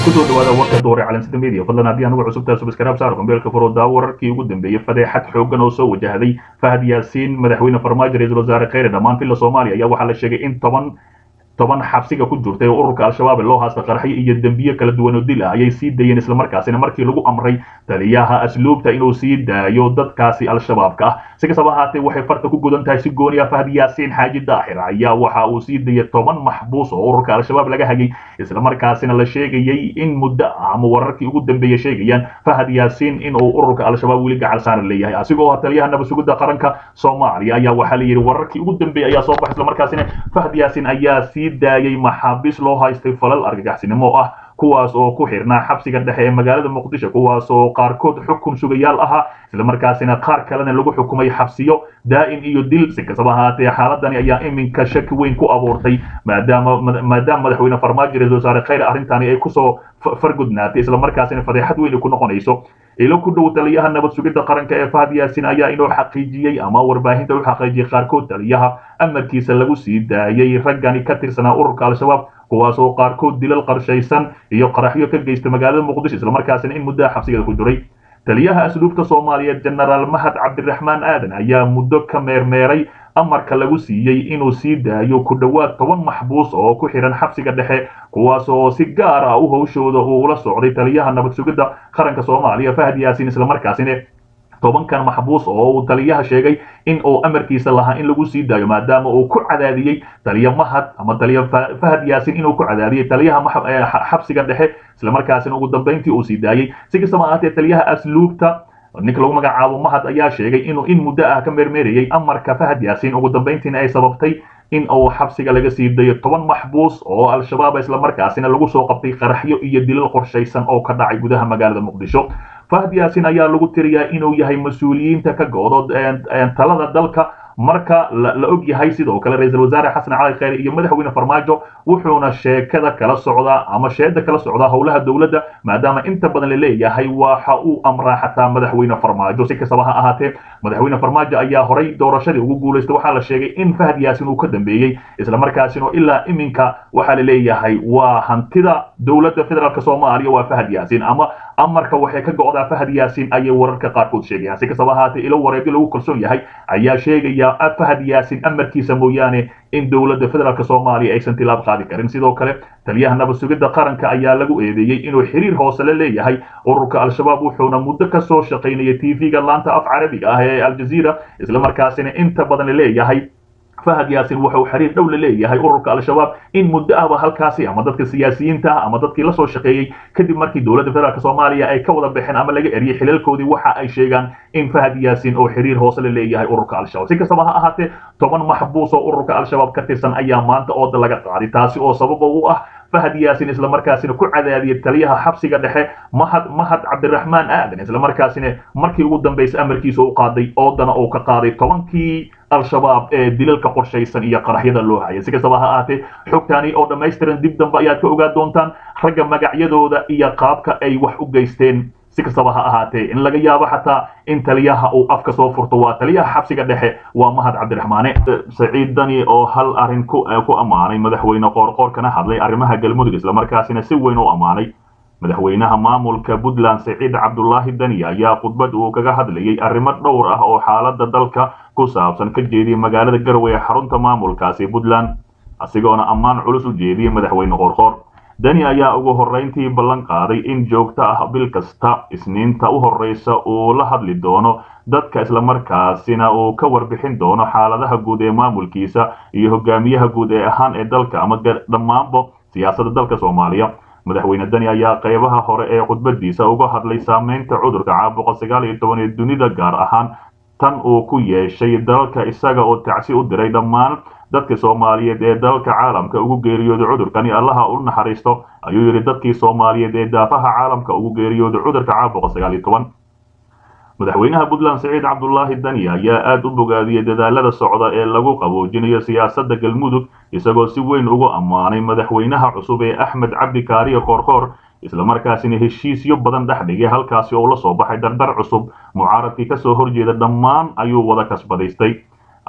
kusoo dhawaada warka doore calansida media fadlan haddii anugu cusubtaa subscribe saar kombeelka furo daawo wararkii ugu dambeeyey fadeexad xooggan oo soo wajahday fahad yaasiin madaxweyne farmaajo ra-iisul wasaare kheyre dhammaan villa soomaaliya ayaa waxaa la sheegay in toban toban xabsiga ku jirtay oo ururka al-shabaab ee loo haasta qarxyo iyo dembiye kala duwan oo dil ah ayay sii dayeen islamarkaasina markii lagu amray taliyaha asluubta inuu sii daayo dadkaasi al-shabaabka ah si kastaba ahaatee waxay farta ku gudan tahay si gooni ah fahad yaasiin xaaji daahir ayaa waxa uu sii dayay toban maxbuus oo ururka al-shabaab laga hayay islamarkaasina la sheegayay in muddo ah ama wararkii ugu dambeeya sheegayaan fahad yaasiin in uu ururka al-shabaab weli gacal saaran leeyahay asigoo taliyaha nabasugidda qaranka soomaaliya ayaa waxaa la yidhi wararkii ugu dambeeyay ayaa soo baxay islamarkaasina fahad yaasiin ayaa sii daayay maxaabiis loo haystay falal argagaxsinimo ah kuwaas oo ku xirnaa xabsiga dhexe ee magaalada muqdisho kuwaas oo qaarkood xukun sugayaal ahaa islamarkaasina qaar kalena lagu xukumay xabsiyo daa'im iyo dil si kastaba ahaatee xaaladani ayaa iminka shaki weyn ku abuurtay maadaama maadaama madaxweyne farmaajo ra-isul wasaare kheyr arrintani ay kusoo fargudnaatay islamarkaasina fadeexad weyn ku noqonayso ilo ku dhow taliyaha nabad sugidda qaranka ee fahad yaasin ayaa inuu xaqiijiyey ama warbaahinta u xaqiijiyey qaarkood taliyaha amarkiisa lagu sii daayay raggani ka tirsanaa ururka al-shabaab kuwaas oo qaarkood dilal qarshaysan iyo qaraxyo ka geysta magaalada muqdisho islamarkaasina in muddaha xabsigeeda ku jiray taliyaha asluubta soomaaliyeed jenaraal mahad cabdiraxmaan aadan ayaa muddo ka meermeeray amarka lagu siiyey inuu sii daayo ku dhowaad toban maxbuus oo ku xihan xabsiga dhexe kuwaas oo si gaar ah u howshooda uu ula socday taliyaha nabad sugidda qaranka soomaaliya fahad yaasiin islamarkaasina tobankan maxbuus oo uu taliyaha sheegay in uu amarkiisa lahaa in lagu sii daayo maadaama uu ku cadaadiyey taliya mahad ama taliya fahad yaasin inuu ku cadaadiyey taliyaha xabsiga dhexe islamarkaasina ugu dambayntii uu sii daayey si kastaba ahaatee taliyaha asluubta ninka lagu magacaabo mahad ayaa sheegay inuu in muddo ah ka meermeerayay amarka fahad yaasiin ugu dambayntiina ay sababtay in uu xabsiga laga sii dayo toban maxbuus oo al-shabaab islamarkaasina lagu soo qabtay qaraxyo iyo dilal qorshaysan oo ka dhacay gudaha magaalada muqdisho fahad yaasin ayaa lagu tiriyaa inuu yahay mas-uuliyiinta ka goodo talada dalka marka la og yahay sidoo kale ra-iisul wasaare xasan cali kheyre iyo madaxweyne farmaajo wuxuuna sheekada kala socdaa ama sheeda kala socdaa howlaha dowladda maadaama inta badan la leeyahay waxa uu amraa xataa madaxweyne farmaajo si kastaba ha ahaatee madaxweyne farmaajo ayaa horay doorashadii ugu guulaystay waxaa la sheegay in fahad yaasin uu ka dambeeyey islamarkaasina ilaa iminka waxaa la leeyahay waa hantida dowladda federaalk soomaaliya waa fahad yaasin ama amarka waxay ka go'daa fahad yaasin ayay wararka qaarkood sheegayaan si kastaba ahaatee ilo wareegyo lagu kalsoon yahay ayaa sheegaya fahad yaasin amarkiisa mooyaane in dowladda federaalk soomaaliya aysan tilaab qaadi karin sidoo kale taliyaha nabad sugidda qaranka ayaa lagu eedeeyey inuu xiriir hoose la leeyahay ururka al-shabaab wuxuuna muddo ka soo shaqaynayay tv-ga laanta af carabiga ah ee aljaziira islamarkaasina inta badan la leeyahay fahad yaasin wuxuu xiriir dhow la leeyahay ururka al-shabaab in muddo ahba halkaasi ama dadka siyaasiyiinta ah ama dadkii la soo shaqeeyey kadib markii dowladda federaalk soomaaliya ay ka wada baxeen ama laga eriyey xilalkoodii waxa ay sheegaan in fahad yaasin oo xiriir hoose la leeyahay ururka al-shabaab si kastaba ha ahaatee toban maxbuus oo ururka al-shabaab ka tirsan ayaa maanta ooda laga qaaday taasi oo sababa u ah fahad yaasin islamarkaasina ku cadaadiyay taliyaha xabsiga dhexe mahad mahad cabdiraxmaan aadan islamarkaasina markii ugu dambaysa amarkiisa u qaaday oodana uu ka qaaday tobankii al-shabaab ee dilalka qorshaysan iyo qaraxyada loo hayay si kastaba ha ahaatee xogtaani oo dhammaystiran dib dambe ayaad ka ogaa doontaan ragga magacyadooda iyo qaabka ay wax u geysteen si kastaba ha ahaatee in laga yaabo xataa in taliyaha uu afka soo furto waa taliyaha xabsiga dhexe waa mahad cabdiraxmaane saciid dani oo hal arrin ku ku ammaanay madaxweyne qoorqoor kana hadlay arrimaha galmudug islamarkaasina si weyn u ammaanay madaxweynaha maamulka puntland saciid cabdulaahi dani ayaa khudbad uu kaga hadlayay arrimo dhowr ah oo xaaladda dalka ku saabsan ka jeediyey magaalada garowe ee xarunta maamulkaasi puntland asigoona ammaan culus u jeediyey madaxweyne qoorqoor dani ayaa ugu horrayntii ballan qaaday in joogto ah bil kasta isniinta u horreysa uu la hadli doono dadka islamarkaasina uu ka warbixin doono xaaladaha guud ee maamulkiisa iyo hogaamiyaha guud ee ahaan ee dalka ama dhammaanba siyaasadda dalka soomaaliya madaxweyne dani ayaa qaybaha hore ee khudbadiisa uga hadlay saameynta cudurka caabuqa sagaal iyo toban ee dunida gaar ahaan tan uu ku yeeshay dalka isaga oo tacsi u diray dhammaan dadka soomaaliyeed ee dalka caalamka ugu geeriyooday cudurkani allaha u naxariisto ayuu yidhi dadkii soomaaliyeed ee daafaha caalamka ugu geeriyooday cudurka caabuqa sagaal iyo toban madaxweynaha puntland saciid cabdulaahi dani ayaa aada u bogaadiyey dadaalada socda ee lagu qaboojinayo siyaasadda galmudug isagoo si weyn ugu ammaanay madaxweynaha cusub ee axmed cabdi kaariye koorkoor islamarkaasina heshiisyo badan dhex dhigay halkaasi oo la soo baxay dardar cusub mucaaradkii kasoo horjeeda dhammaan ayuu wada kasbadaystay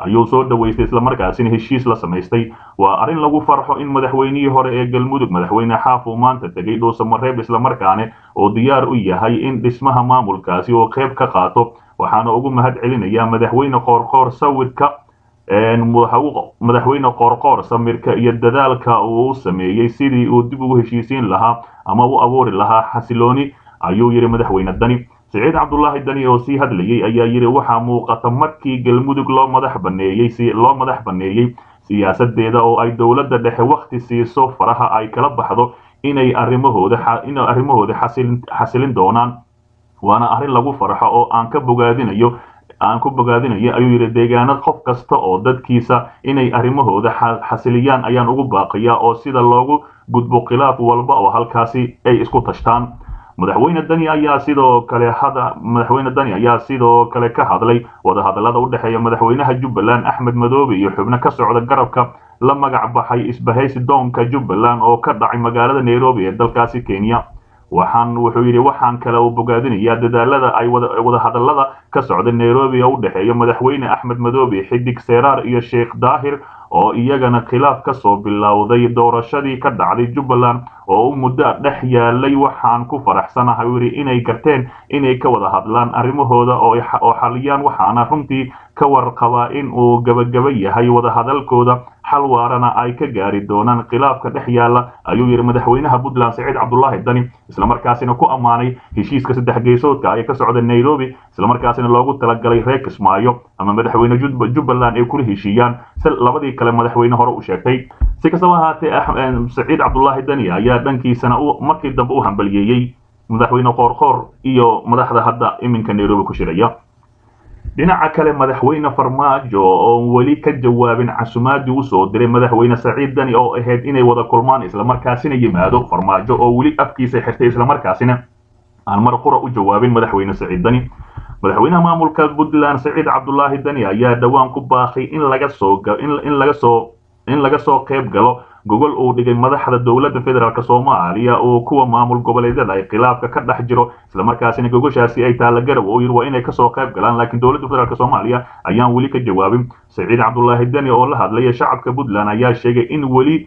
ayuu soo dhaweystay islamarkaasina heshiis la samaystay waa arrin lagu farxo in madaxweynihii hore ee galmudug madaxweyne xaaf uu maanta tegay dhuusamareeb islamarkaane oo diyaar u yahay in dhismaha maamulkaasi oo qayb ka qaato waxaana ugu mahad celinayaa madaxweyne qoorqoor sawirka madaxweyne qoorqoor samirka iyo dadaalka uu sameeyey sidii uu dib ugu heshiisiin lahaa ama u abuuri lahaa xasilooni ayuu yidhi madaxweyne dani siciid cabdulaahi dani oo sii hadlayey ayaa yidhi waxaa muuqata markii galmudug loo madax baneeyey loo madax baneeyey siyaasadeeda oo ay dowladda dhexe wakhti siiso faraha ay kala baxdo inay arrimahooda inay arrimahooda xasilin doonaan waana arrin lagu farxo oo aan ka bogaadinayo aan ku bogaadinayo ayuu yidhi deegaanad qof kasta oo dadkiisa inay arrimahooda xasiliyaan ayaan ugu baaqiyaa oo sida loogu gudbo khilaaf walba oo halkaasi ay isku tashtaan madaxweyne dani ayaa sidoo kale hada madaxweyne dani ayaa sidoo kale ka hadlay wadahadallada u dhexeeya madaxweynaha jubbaland axmed madoobe iyo xubno ka socda garabka la magac baxay isbahaysi doonka jubbaland oo ka dhacay magaalada nairobi ee dalkaasi kenya waxaan wuxuu yidhi waxaan kale u bogaadinayaa dadaalada ay wadahadallada ka socda nairobi oo u dhexeeya madaxweyne axmed madoobe xidig seeraar iyo sheekh daahir oo iyagana khilaaf ka soo bilowday doorashadii ka dhacday jubbaland oo u muddo dhex yaalay waxaan ku faraxsanahay u yidhi inay garteen inay ka wada hadlaan arrimahooda oo xaliyaan waxaana runtii ka warqabaa in uu gebagaba yahay wadahadalkooda xal waarana ay ka gaari doonaan khilaafka dhex yaala ayuu yidhi madaxweynaha puntland saciid cabdulaahi dani islamarkaasina ku ammaanay heshiiska saddex geesoodka ee ka socda nairobi islamarkaasina loogu talagalay reer kismaayo ama madaxweyne jubbaland ay kula heshiiyaan si labadii kale madaxweyne hore u sheegtay si kastaba ahaatee saciid cabdulaahi dani ayaa dhankiisana markii dambe u hambaliyeeyey madaxweyne qoorqoor iyo madaxda hadda iminka nairobi ku shiraya dhinaca kale madaxweyne farmaajo oon weli ka jawaabin casumaadii usoo diray madaxweyne saciid dani oo ahayd inay wada kulmaan islamarkaasina yimaado farmaajo oo weli afkiisa xirtay islamarkaasina aan mar qura u jawaabin madaxweyne saciid dani madaxweynaha maamulka puntland saciid cabdulaahi dani ayaa dhowaan ku baaqay in laga soo in laga soo in laga soo qayb galo gogol uu dhigay madaxda dowladda federaalk soomaaliya oo kuwa maamul goboleedyada ay khilaafka ka dhex jiro islamarkaasina gogoshaasi ay taalla garow oo yidhi waa inay kasoo qayb galaan laakiin dowladda federaalk soomaaliya ayaan weli ka jawaabin saciid cabdulaahi deni oo la hadlaya shacabka puntland ayaa sheegay in weli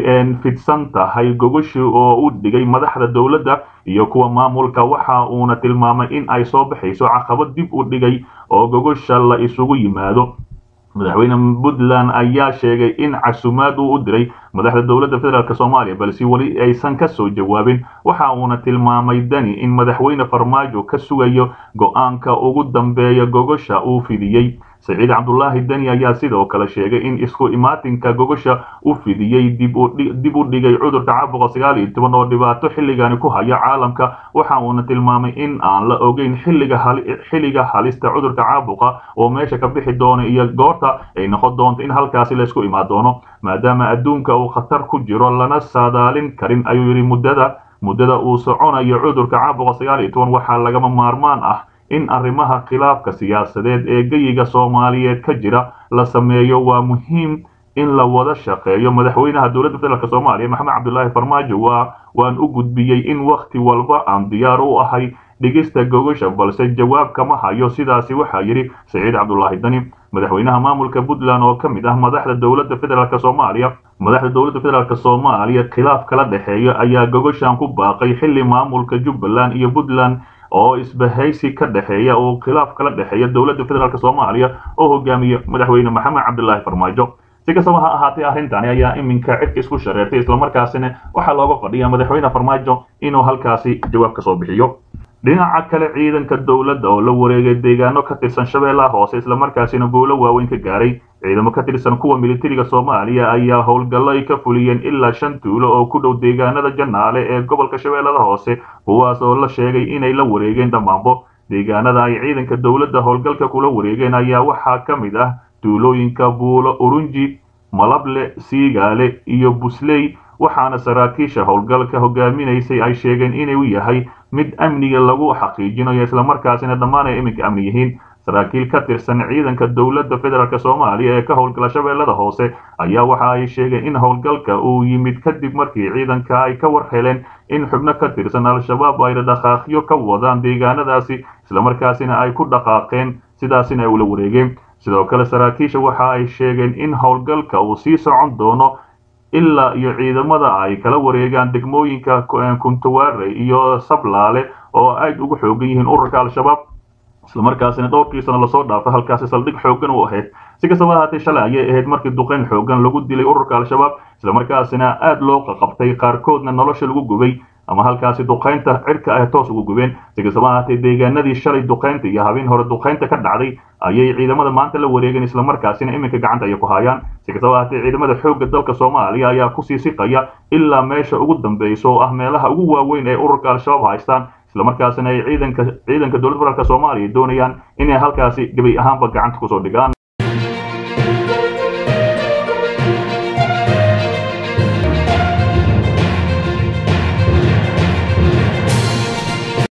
fidsan tahay gogoshi oo u dhigay madaxda dowladda iyo kuwa maamulka waxa uuna tilmaamay in ay soo baxayso caqabad dib u dhigay oo gogosha la isugu yimaado madaxweyne puntland ayaa sheegay in casumaad uu u diray madaxda dowladda federaalk soomaaliya balse weli aysan ka soo jawaabin waxa uuna tilmaamay dani in madaxweyne farmaajo ka sugayo go-aanka ugu dambeeya gogosha uu fidiyey saciid cabdulaahi deni ayaa sidoo kale sheegay in isku imaatinka gogosha u fidiyey dib u dhigay cudurka caabuqa sagaal iyo toban oo dhibaato xilligani ku haya caalamka waxa uuna tilmaamay in aan la ogeyn xilliga halista cudurka caabuqa oo meesha ka bixi doono iyo goorta ay noqon doonto in halkaasi laysku imaan doono maadaama adduunka uu khatar ku jiro lana saadaalin karin ayuu yidhi muddada muddada uu soconayo cudurka caabuqa sagaal iyo toban waxaa lagama maarmaan ah in arrimaha khilaafka siyaasadeed ee geyiga soomaaliyeed ka jira la sameeyo waa muhiim in la wada shaqeeyo madaxweynaha dowladda federaalk soomaaliya maxamed cabdulaahi farmaajo waa waan u gudbiyey in wakhti walba aan diyaar u ahay dhigista gogosha balse jawaab kama hayo sidaasi waxaa yidhi saciid cabdulaahi dani madaxweynaha maamulka puntland oo ka mid ah madaxda dowladda federaalk soomaaliya madaxda dowladda federaalk soomaaliya khilaaf kala dhexeeya ayaa gogoshan ku baaqay xilli maamulka jubbaland iyo puntland oo isbahaysi ka dhexeeya oo khilaaf kala dhexeeya dowladda federaalk soomaaliya oo hogaamiya madaxweyne maxamed cabdilaahi farmaajo si kastaba ha ahaatee arrintani ayaa iminka cidka isku shareertay islamarkaasina waxaa looga fadhiya madaxweyne farmaajo inuu halkaasi jawaab ka soo bixiyo dhinaca kale ciidanka dowladda oo la wareegay deegaano ka tirsan shabeellaha hoose islamarkaasina guulo waaweyn ka gaaray ciidamo ka tirsan kuwa militariga soomaaliya ayaa howlgallo ay ka fuliyeen ilaa shan tuulo oo ku dhow deegaanada janaale ee gobolka shabeellada hoose kuwaas oo la sheegay inay la wareegeen dhammaanbo deegaanada ay ciidanka dowladda howlgalka kula wareegeen ayaa waxaa ka mid ah tuulooyinka buulo urunji malable siigaale iyo busley waxaana saraakiisha howlgalka hogaaminaysay ay sheegeen inuu yahay mid amniga lagu xaqiijinayo islamarkaasina dhammaan ay iminka amni yihiin saraakiil ka tirsan ciidanka dowladda federaalk soomaaliya ee ka howlgala shabeellada hoose ayaa waxa ay sheegeen in howlgalka uu yimid kadib markii ciidanka ay ka war heleen in xubno ka tirsan al-shabaab ay dhaqaaqyo ka wadaan deegaanadaasi islamarkaasina ay ku dhaqaaqeen sidaasina ay ula wareegeen sidoo kale saraakiisha waxa ay sheegeen in howlgalka uu sii socon doono ilaa iyo ciidamada ay kala wareegaan degmooyinka kuntuware iyo sablaale oo aad ugu xoogan yihiin ururka al-shabaab islamarkaasina dhowrkiisana lasoo dhaafay halkaasi saldhig xoogan u ahayd si kastaba ahaatee shalay ayay ahayd markii duqeyn xoogan lagu dilay ururka al-shabaab islamarkaasina aada loo qaqabtay qaarkoodna nolosha lagu gubay ama halkaasi duqaynta cirka ah toos ugu gubeen si kastaba ahaatee deegaanadii shalay duqaynta iyo habeen hore duqaynta ka dhacday ayay ciidamada maanta la wareegeen islamarkaasina iminka gacanta ay ku hayaan si kastaba ahaatee ciidamada xoogga dalka soomaaliya ayaa kusii siqaya ilaa meesha ugu dambeysa oo ah meelaha ugu waaweyn ee ururka al-shabaab haystaan islamarkaasina ay ciidanka ciidanka dowladda federaalk soomaaliya doonayaan inay halkaasi gebi ahaanba gacanta kusoo dhigaan